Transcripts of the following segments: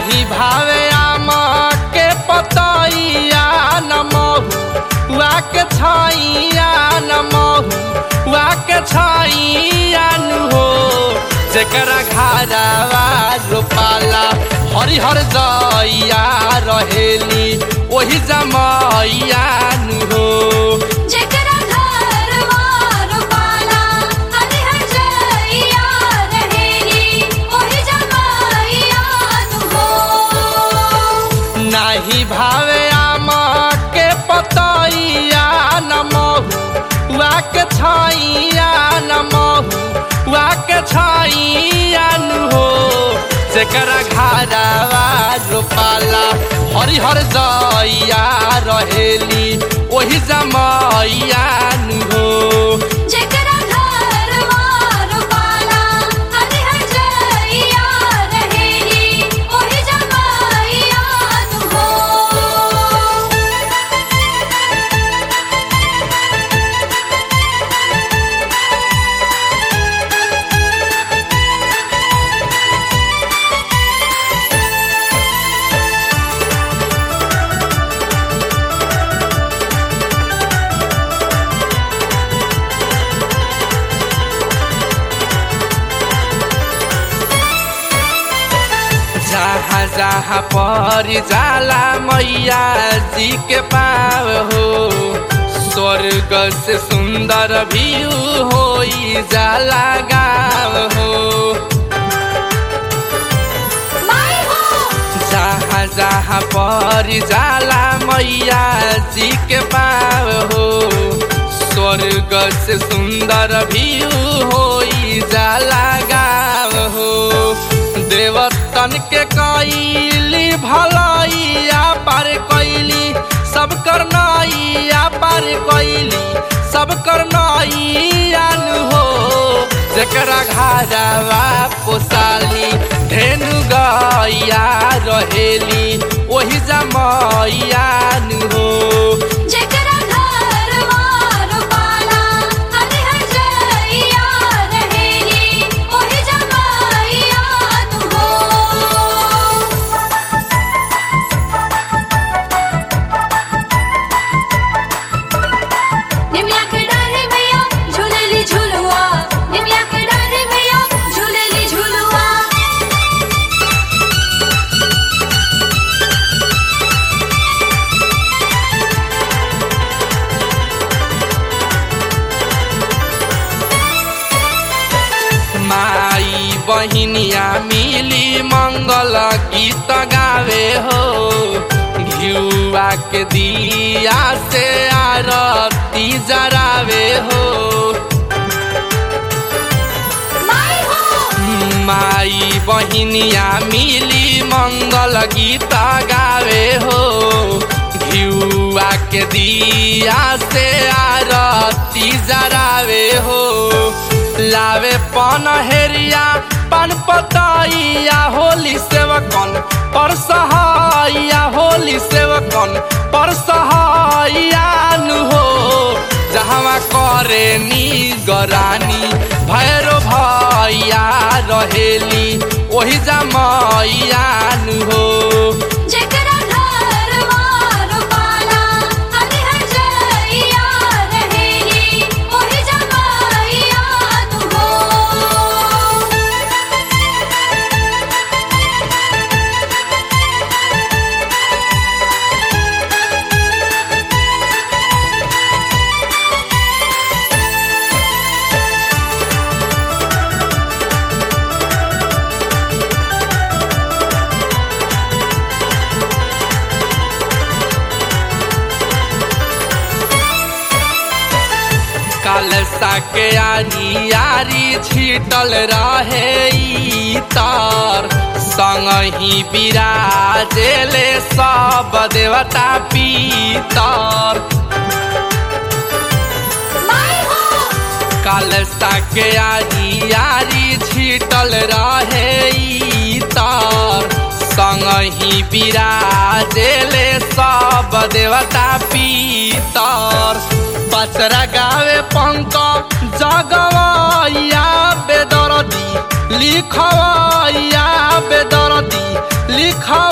नाही भावे आम के पतैया न महुआ के छैया न महुआ के छैया नु हो जेकरा घरवा रोपाला हरिहर जइया रहेली ओही जमैया नु हो जेकरा घरवा रोपाला हरिहर जइया रहेली ओही जमाइया नु हो नाही भावे आम के पतैया न महुआ के छैया न महुआ के छैया नु हो जेकरा घरवा रोपाला हरिहर जइया रहेली ओही जमैया नु हो जेकरा घरवा रोपाला हरिहर जइया रहेली ओही जमाइया नु हो जहाँ जहाँ पर जाला मैया जी के पाव हो स्वर्ग से सुंदर व्यू होई जाला गाँव हो माई हो जहाँ जहाँ पर जाला मैया जी के पाव हो स्वर्ग से सुंदर व्यू होई जाला गाँव हो देवतन के कैली भलैया पार कैली सब करनैया पार कैली सब करनैया नु हो जेकरा घरवा पोसाली धेनु गैया रहेली ओही जमैया नु हो जेकरा घरवा रोपाला हरिहर जइया रहेली ओही जमाइया नु हो निमिया के डारे भैया झूलेली झूलुआ निमिया के डारे भैया झूलेली झूलुआ माई बहिनिया मिली मंगल गीत गावे हो घिउआ के दिया से आरती जरावे हो माई हो माई बहिनिया मिली मंगल गीत गावे हो घिउआ के दिया से आरती जरावे हो लावे पन हेरिया पन पतैया होली सेवकन पर सहाइया होली सेवकन पर सहाइया नु हो जहवा करे नी गरानी भैरो भैया रहेली ओही जमैया नु हो जेकरा घरवा रोपाला हरिहर जइया रहेली ओही जमाइया नु हो कलसा के आरी आरी छीटल रहे ई तार संगही विराजेले सब देवता पीतर माई हो कलसा के आरी आरी छीटल रहे ई तार संगही विराजेले सब देवता पीतर बचरा गावे पंक जगवैया बेदरदी लिखवैया बेदरदी लिख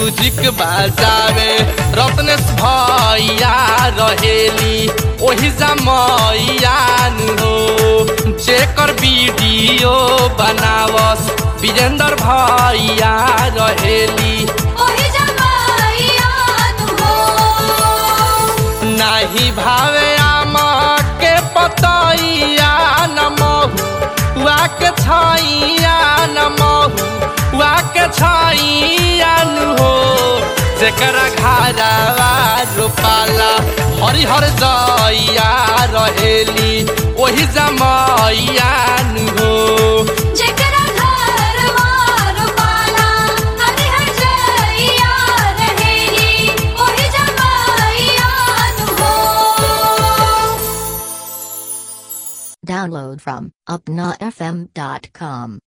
म्यूजिक बजावे रत्नेश भैया रहेली ओही जमैयान हो जेकर वीडियो बनावस विजेंद्र भैया रहेली ओही जमाइयान हो नाही भावे आमा के पतैया न महुआ के छैया न महुआ के छैया नु हो जेकरा घरवा रोपाला हरिहर जइया रहेली ओही जमैया नु हो जेकरा घरवा रोपाला हरिहर जइया रहेली ओही जमाइयान हो Download from upnafm.com.